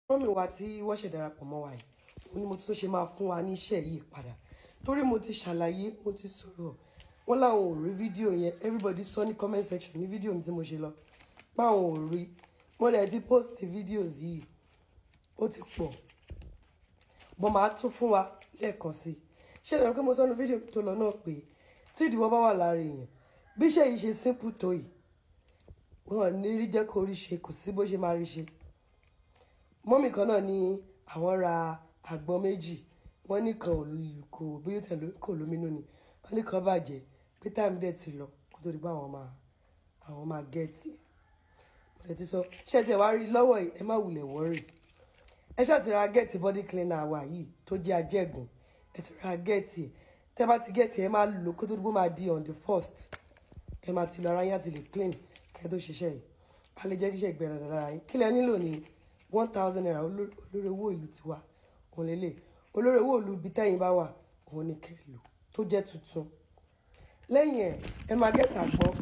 mọ́mì wa tí wọ́n ṣe darapọ̀ mọ́ wa yìí ó ní mo tún ṣe máa fún wa ní iṣẹ́ yìí padà torí mo ti ṣàlàyé mo ti sọ̀rọ̀ wọ́n láwọn ò rí fídíò yẹn everybody sọ ní comment section ní fídíò mi tí mo ṣe lọ páwọn ò rí mo dẹ̀ ti post videos yìí ó ti pọ̀ bọ́n máa tún fún wa lẹ́ẹ̀kan sí i ṣé ìdájọ́ pé mo sọ ní fídíò tó lọ náà pé tí ìdíwọ́ bá wà lára èèyàn bí iṣẹ́ yìí ṣe simple tó yìí wọn ní rí jẹ́ kó rí ṣe kò sí bó ṣe máa rí ṣe mọ́mì kan náà ní àwọn ra àgbọn méjì wọ́n ní kan kò bí ó tẹ̀lé kò lóminú ni wọ́n ní kan bàjẹ́ pé táìmù dẹ̀ ti lọ kó tó di pé àwọn máa àwọn máa gẹ̀ẹ́tì mo lè ti sọ ṣé ẹ ti wá rí lọ́wọ́ yìí ẹ má wulẹ̀ wọ́rì ẹ ṣáà ti ra gẹ̀ẹ́tì body cleaner wa yìí tó jẹ́ ajẹ́gùn ẹ ti ra gẹ̀ẹ́tì tẹ́ bá ti gẹ̀ẹ́tì ẹ máa lò kó tó di pé ó máa di on the first ẹ máa ti lọ ara yín àti lè clean kẹ́ tó ṣiṣẹ́ yìí a lè jẹ́ kí iṣẹ́ ìgbẹ́rẹ̀ dára yín kí lẹ nílò ní one thousand naira olórí owó ìlú tiwa òun lélẹ̀ olórí owó ìlú ibi tẹ́yìn bá wà òun ni kẹ́ lò tó jẹ́ tuntun lẹ́yìn ẹ̀ ẹ máa gẹ́ta gbọ́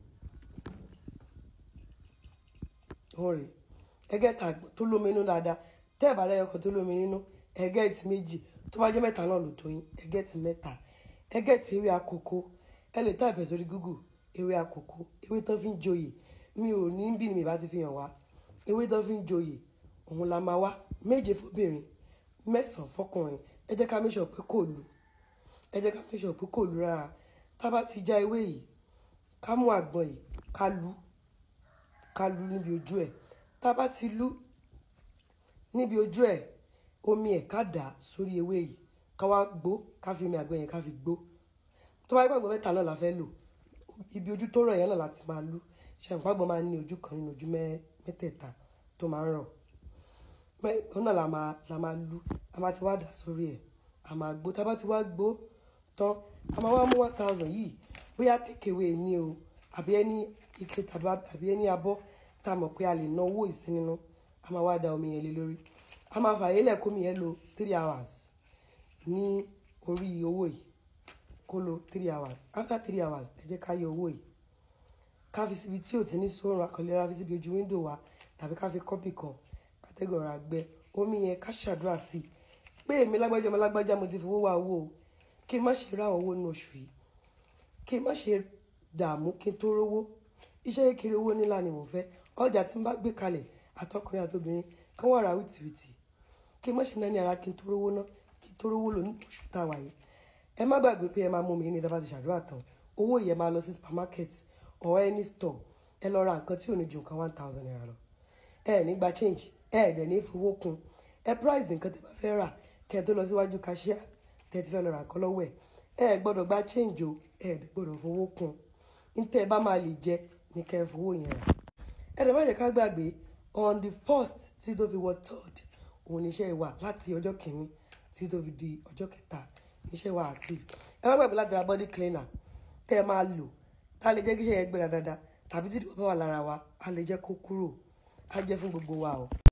òun rè ẹ gẹ́ta gbọ́ tó lómi inú dáadáa tẹ́ ẹ̀ bá rẹ̀ ọkọ̀ tó lómi nínú ẹ gẹ́ẹ̀tì méjì tó bá jẹ́ mẹ́ta náà lò tó yín ẹ gẹ́ẹ̀tì mẹ́ta ẹ gẹ́ẹ̀tì ewé àkókò ẹ lè tàbí sórí Google ewé àkókò ewé tó fi ń joyè mi ò ní bí mi bá ti fi hàn wá ewé tó fi ń joyè òun la máa wá méje fóbìnrin mẹ́sàn-án fọkùnrin ẹ jẹ́ ká make sure pé kò lu ẹ jẹ́ ká make sure pé kò lu rárá tá a bá ti já ewé yìí ká mú àgbọn yìí ká lu ká lu níbi ojú ẹ̀ tá a bá ti lu níbi ojú ẹ̀ omi ẹ̀ ká dà sórí ewé yìí ká wá gbó ká fi omi àgbọn yẹn ká fi gbó tó bá gbàgbọ́ mẹ́ta náà la fẹ́ lò ibi ojú tó rọ̀ yẹn náà láti máa lu ṣàǹpágbọ́n máa ń ní ojú kan nínú ojú mẹ́tẹ̀ẹ̀ta tó máa ń rọ̀ òun náà la máa la máa lu a máa ti wá dà sórí ẹ̀ a máa gbó tá a bá ti wá gbó tán a máa wá mú one thousand yìí bóyá takeaway ní o àbí ẹni ike tàbí àbí ẹni abọ́ tá a mọ̀ pé a lè ná owó ìsín nínú a máa wá da omi yẹn lé lórí a máa fààyè lẹ̀ kómi yẹn lo three hours ní orí owó yìí kó lo three hours after three hours ẹ jẹ́ ká yọ owó yìí ká fi síbi tí ò ti ní sóòrùn akọ̀lẹ́ra fi síbi ojú wíńdò wa tàbí ká fi kọ́pì kan kátẹ́gùn ọ̀rọ̀ àgbẹ̀ omi yẹn ká ṣàdúrà sí i pé èmi lágbájá ọmọ lágbájá mo ti fowó wá owó o kí n má ṣe rá owó nínú oṣù yìí kí n má ṣe dààmú kí n tó rówó iṣẹ́ kékeré owó ńlá ni mo fẹ́ ọjà tí n bá gbé kalẹ̀ àtọkùnrin àtobìnrin kán wà rà wìtìwìtì kí n má ṣe náà ní ara kí n tó rówó ná kí n tó rówó lò ní oṣù táwa yìí ẹ má gbàgbé pé ẹ máa mú mi ní ìdábàá ti ṣàdúrà tán owó yẹn máa lọ sí supermarket or any store ẹ lọ ra nǹkan tí ò ní ju nǹkan one thousand naira lọ ẹ ní gba change ẹ dẹ̀ ní fowó kun ẹ price nǹkan tẹ́ bá fẹ́ rà kẹ́ ẹ tó lọ síwájú cashier tẹ́ ti fẹ́ lọ rà kọ́ lọ́wọ́ ẹ̀ ẹ gbọ́dọ̀ gba change o ẹ dẹ̀ gbọ́dọ̀ fowó kun ní tẹ́ ẹ bá máa lè jẹ ní kẹ́ ẹ fowó yẹn rà ẹ dẹ̀ má jẹ́ ká gbàgbé on the first tí tó fi wọ third òun níṣẹ́ wà láti ọjọ́ kìíní tí tó fi di ọjọ́ kẹta níṣẹ́ wà active ẹ má gbàgbé láti ra body cleaner tẹ́ ẹ máa lò tá a lè jẹ́ kí iṣẹ́ yẹn gbéra dáadáa tàbí tí ìdìbò bá wà lára wa a lè jẹ́ kó kúrò á jẹ́ fún gbogbo wa o.